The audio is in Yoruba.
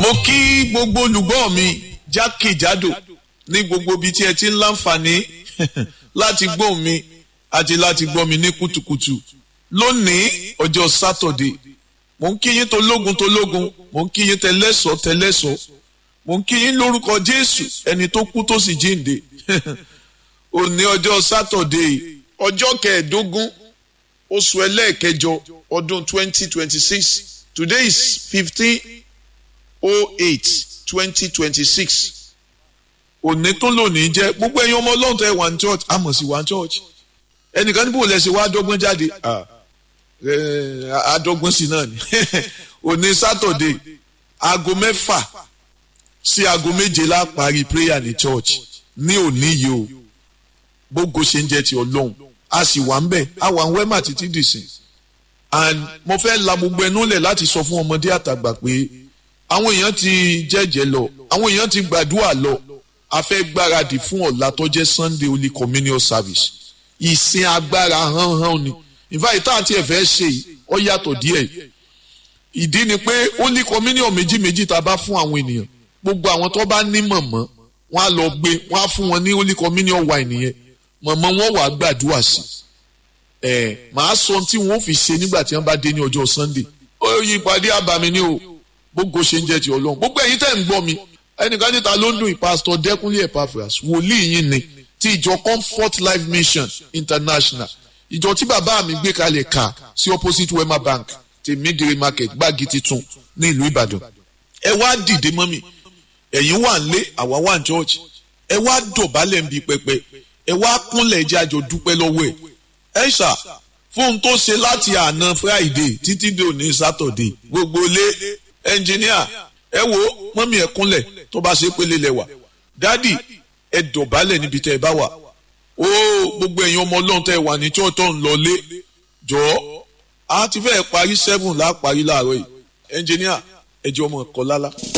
mo kí gbogbo olùgbọ́ mi jákèjádò ní gbogbo ibi tí ẹ ti ń láǹfààní láti gbọ́ mi àti láti gbọ́ mi ní kùtùkùtù lónìí ọjọ́ sátọ̀dé mo ń kí yín tológun tológun mo ń kí yín tẹlẹ́sọ̀ tẹlẹ́sọ̀ mo ń kí yín lórúkọ jésù ẹni tó kú tó sì jíǹde òní ọjọ́ sátọ̀dé ọjọ́ kẹẹ̀ẹ́dógún oṣù ẹlẹ́ẹ̀kẹjọ ọdún twenty twenty six today is fifteen oh eight twenty twenty six òní tó lónìí jẹ́ gbogbo ẹ̀yin ọmọ ọlọ́run tẹ́ wà ní church àmọ̀ sí wà ní church ẹnìkan níbo lẹ ṣe wá dọ́gbọ́n jáde àdọ́gbọ́n sí náà ni òní sátọ̀dé aago mẹ́fà sí aago méje la parí prayer ní church ní òní yìí o gbogbo ṣe ń jẹ́ ti ọlọ́run a sì wà ń bẹ̀ a wà ń wẹ́mà títí dìsìn and mo fẹ́ la gbogbo ẹnu lẹ̀ láti sọ fún ọmọdé àtàgbà pé àwọn èèyàn ti jẹ́jẹ́ lọ àwọn èèyàn ti gbàdúrà lọ a fẹ́ gbáradì fún ọ̀la tó jẹ́ Sunday Holy Communion Service ìsìn agbára hánhán ni ìfáyìí tá àti ẹ̀fẹ́ ṣe ọ yàtọ̀ díẹ̀ ìdí ni pé Holy Communion méjì méjì tá a bá fún àwọn ènìyàn gbogbo àwọn tó bá ní mọ̀mọ́ wọn á lọ gbé wọn á fún wọn ní Holy Communion wine yẹn mọ̀mọ́ wọn wàá gbàdúrà sí ẹ̀ màá sọ tí wọn ò fi ṣe nígbà tí wọn bá dé ní ọjọ́ Sunday ó yí ìpàdé àbàmì ni o gbogbo ṣe ń jẹ́ ti Ọlọ́run gbogbo ẹ̀yin tẹ́ ń gbọ́ mi ẹnìkan níta ló ń dùn ìpásítọ̀ Dẹ́kúnlé Epaphras wòlíì yín ni ti ìjọ Comfort Life Mission International ìjọ tí bàbá mi gbé kalẹ̀ kà sí opposite Wema Bank ti Midire Market gbági titun ní ìlú Ìbàdàn ẹ wá dìde mọ́ mi ẹ̀yin wà ń lé àwa wà ń church ẹ wá dọ̀bálẹ̀ ń bi pẹpẹ ẹ wá kúnlẹ̀ jẹ́ àjọ dúpẹ́ lọ́wọ́ ẹ̀ ẹ ṣá fóun tó ṣe láti àná Friday títí dé òní Saturday gbogbo lé ẹnjìníà ẹ wo mọ́mí ẹ kúnlẹ̀ tó bá ṣe pélé lẹ́wà dádì ẹ dọ̀bálẹ̀ níbi tẹ́ ẹ bá wà ó gbogbo ẹ̀yin ọmọ ọlọ́run tẹ́ ẹ wà ní chọ́ọ̀tọ̀ ń lọ lé jọ̀ọ́ a ti fẹ́ parí seven láà parí láàárọ̀ yìí ẹnjìníà ẹ jẹ́ ọmọ ẹ̀kọ́ lálá.